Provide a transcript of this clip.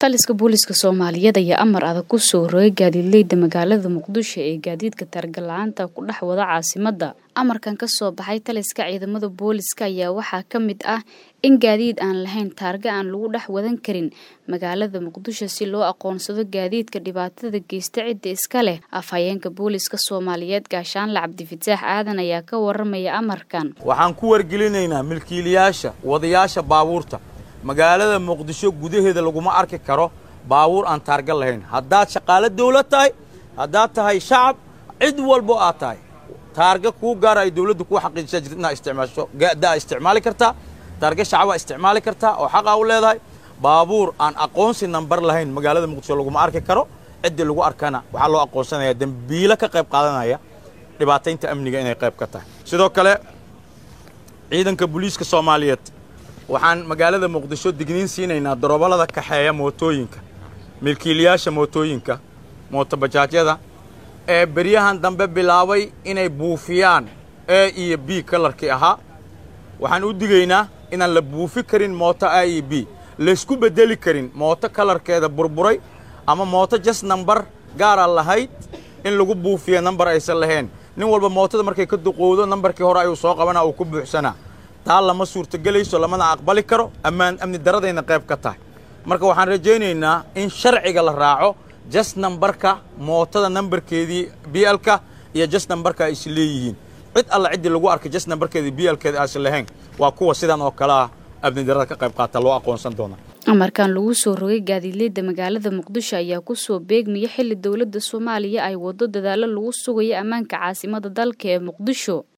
taliska booliska soomaaliyeed ayaa amar adag ku soo rogay gaadiidleyda magaalada muqdisho ee gaadiidka targala-aanta ku dhex wada caasimadda amarkan ka soo baxay taliska ciidamada booliska ayaa waxaa ka mid ah in gaadiid aan lahayn taarga aan lagu dhex wadan karin magaalada muqdisho si loo aqoonsado gaadiidka dhibaatada geysta cidda iska leh afhayeenka booliska soomaaliyeed gaashaanle cabdifataax aadan ayaa ka waramaya amarkan waxaan ku wargelinaynaa milkiilayaasha wadayaasha baabuurta magaalada muqdisho gudaheeda laguma arki karo baabuur aan taarga lahayn haddaad shaqaalo dawlad tahay haddaad tahay shacab cid walbo aad tahay taarga kuu gaara ay dawladdu kuu xaqiijisaa jirta inaad isticmaasho gadaa isticmaali kartaa taarga shacabaa isticmaali kartaa oo xaqaa u leedahay baabuur aan aqoonsi nambar lahayn magaalada muqdisho laguma arki karo ciddii lagu arkana waxaa loo aqoonsanayaa dembiilo ka qayb qaadanaya dhibaataynta amniga inay qayb ka tahay sidoo kale ciidanka booliiska soomaaliyeed waxaan magaalada muqdisho digniin siinaynaa darooballada kaxeeya mootooyinka milkiilayaasha mootooyinka mootobajaajyada ee beryahan dambe bilaabay inay buufiyaan a iyo b kalarkii ahaa waxaan u digaynaa inaan la buufi karin mooto a iyo b laysku beddeli karin mooto kalarkeeda burburay ama mooto jas nambar gaara lahayd in lagu buufiya nambar aysan lahayn nin walba mootada markay ka duqowdo nambarkii hore ayuu soo qabanaa uu ku buuxsanaa taa lama suurtogelayso lamana aqbali karo ammaan amni daradayna qayb ka tahay marka waxaan rajaynaynaa in sharciga la raaco jas nambarka mootada nambarkeedii bialka iyo jas nambarka ay is leeyihiin cid alla ciddii lagu arkay jas nambarkeedii bialkeeda aysan lahayn waa kuwa sidan oo kale ah amni darada ka qayb qaata loo aqoonsan doona amarkan lagu soo rogay gaadiidleyda magaalada muqdisho ayaa kusoo beegmaya xilli dowladda soomaaliya ay waddo dadaalo lagu sugayo ammaanka caasimada dalka ee muqdisho